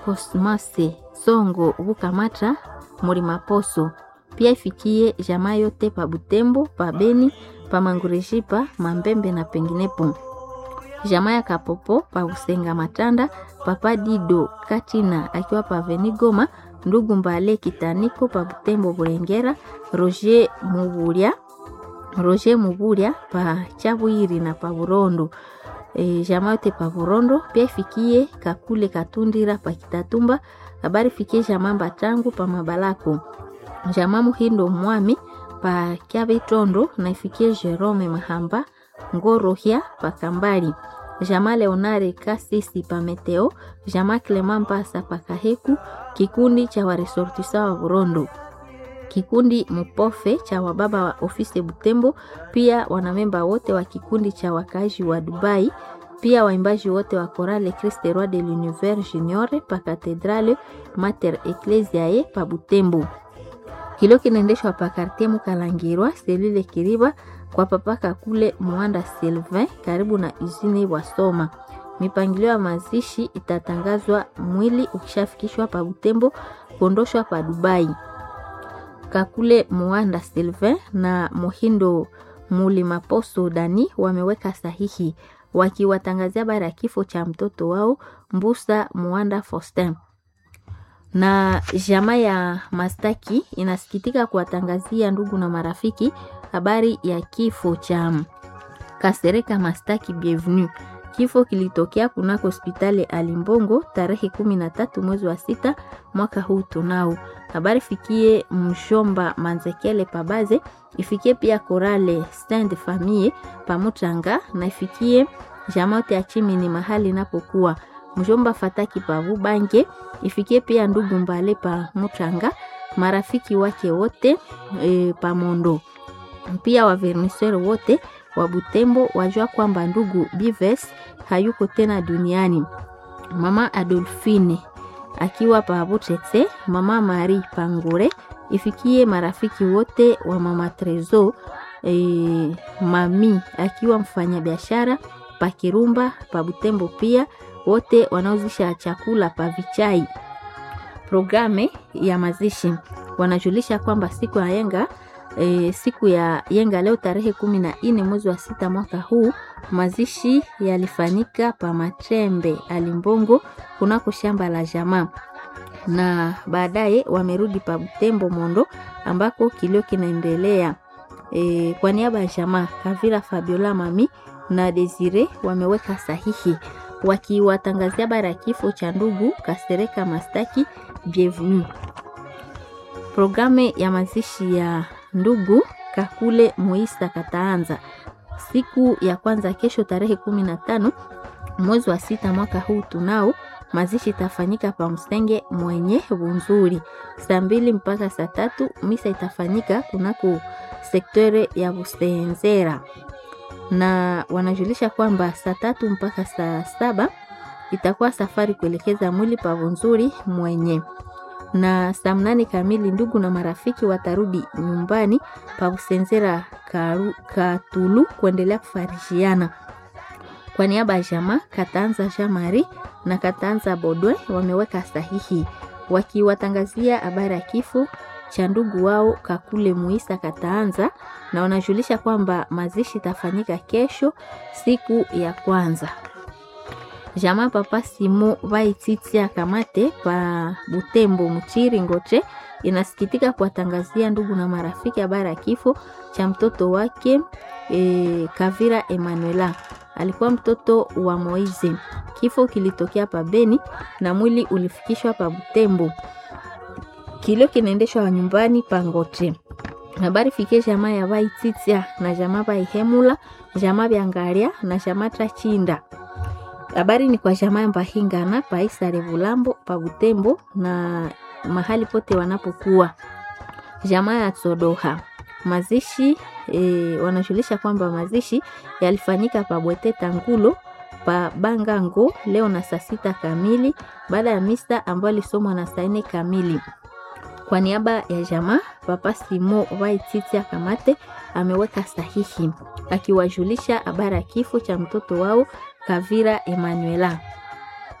Cosmase Songo Bukamata Murimaposo, pia ifikie jamaa yote pa Butembo, pa Beni, pa Mangurejipa, Mambembe na penginepo. Jamaa ya Kapopo pa Usenga Matanda, Papa Dido Katina akiwa pa Venigoma, ndugu Mbale Kitaniko pa Butembo Burengera, Roger Muburia Roger Muburia pa Chabwiri na pa Burondo e, jamaa yote pa Burondo pia ifikie Kakule Katundira pa Kitatumba, habari fikie jamaa Mbatangu pa Mabalako, jamaa Muhindo Mwami pa Kyabitondo na ifikie Jerome Mahamba Ngorohya pa Kambali, jamaa Leonare Kasisi pa Meteo, jamaa Clement Mpasa pa Kaheku, kikundi cha waresortisa wa Burondo kikundi Mupofe cha wababa wa ofisi Butembo, pia wanamemba wote wa kikundi cha wakazi wa Dubai, pia waimbaji wote wa Chorale Christ Roi de l'Univers Junior pa Katedrale Mater Ecclesiae pa Butembo. Kilo kinaendeshwa pa Quartier Mukalangirwa selule Kiriba kwa papaka kule Mwanda Sylvain karibu na usine Wasoma. Mipangilio ya mazishi itatangazwa mwili ukishafikishwa pa Butembo kuondoshwa pa Dubai. Kakule Muanda Sylvain na Mohindo Mulimaposo Dani wameweka sahihi wakiwatangazia habari ya kifo cha mtoto wao Mbusa Muanda Faustin. Na jamaa ya Mastaki inasikitika kuwatangazia ndugu na marafiki habari ya kifo cha Kasereka Mastaki Bienvenue. Kifo kilitokea kunako hospitali Alimbongo tarehe kumi na tatu mwezi wa sita mwaka huu tunao. Habari fikie mshomba Manzekele Pabaze, ifikie pia Korale Stand Famille Pamutanga na ifikie jamote ya chimi ni mahali inapokuwa mshomba Fataki Pavu Bange, ifikie pia ndugu Mbale pa Mutanga, marafiki wake wote e, Pamondo, pia waverniseur wote wa Butembo wajua kwamba ndugu Bives hayuko tena duniani. Mama Adolfine akiwa pa Butete, mama Mari Pangure, ifikie marafiki wote wa mama Trezo e, mami akiwa mfanyabiashara pa Kirumba pa Butembo, pia wote wanaozisha chakula pa Vichai. Programe ya mazishi wanajulisha kwamba siku ya yenga E, siku ya yenga leo tarehe kumi na nne mwezi wa sita mwaka huu mazishi yalifanyika pa Matrembe Alimbongo kunako shamba la jamaa, na baadaye wamerudi pa Butembo Mondo ambako kilio kinaendelea. E, kwa niaba ya jamaa Kavira Fabiola Mami na Desire wameweka sahihi wakiwatangazia bara ya kifo cha ndugu Kasereka Mastaki Bienvenue. Programu ya mazishi ya ndugu Kakule Moisa Kataanza siku ya kwanza kesho tarehe kumi na tano mwezi wa sita mwaka huu tunao mazishi itafanyika pa Msenge mwenye Bunzuri saa mbili mpaka saa tatu. Misa itafanyika kunako sektore ya Busenzera, na wanajulisha kwamba saa tatu mpaka saa saba itakuwa safari kuelekeza mwili pa Bunzuri mwenye na saa mnane kamili ndugu na marafiki watarudi nyumbani pa Busenzera Katulu kuendelea kufarishiana. Kwa niaba ya jamaa Katanza Jamari na Katanza Bodwe wameweka sahihi wakiwatangazia habari ya kifo cha ndugu wao Kakule Muisa Kataanza, na wanajulisha kwamba mazishi itafanyika kesho siku ya kwanza. Jamaa Papa Simo Vaititia Kamate pa Butembo Mchiri Ngoche inasikitika kuwatangazia ndugu na marafiki habari ya kifo cha mtoto wake e, Kavira Emanuela. Alikuwa mtoto wa Moize. Kifo kilitokea pa Beni na mwili ulifikishwa pa Butembo. Kilio kinaendeshwa nyumbani pa Ngoche. Habari fikie jamaa ya Vaititia na jamaa Vaihemula, jamaa Vyangaria na jamaa Trachinda. Habari ni kwa jamaa Mbahingana paisa Revulambo pa Butembo na mahali pote wanapokuwa. Jamaa ya Tsodoha mazishi e, wanajulisha kwamba mazishi yalifanyika pa Bwete Tangulo pa Bangango leo na saa sita kamili baada ya misa ambayo alisomwa na saa nne kamili. Kwa niaba ya jamaa Papa Simo Vaititia Kamate ameweka sahihi akiwajulisha habari ya kifo cha mtoto wao Kavira Emanuela.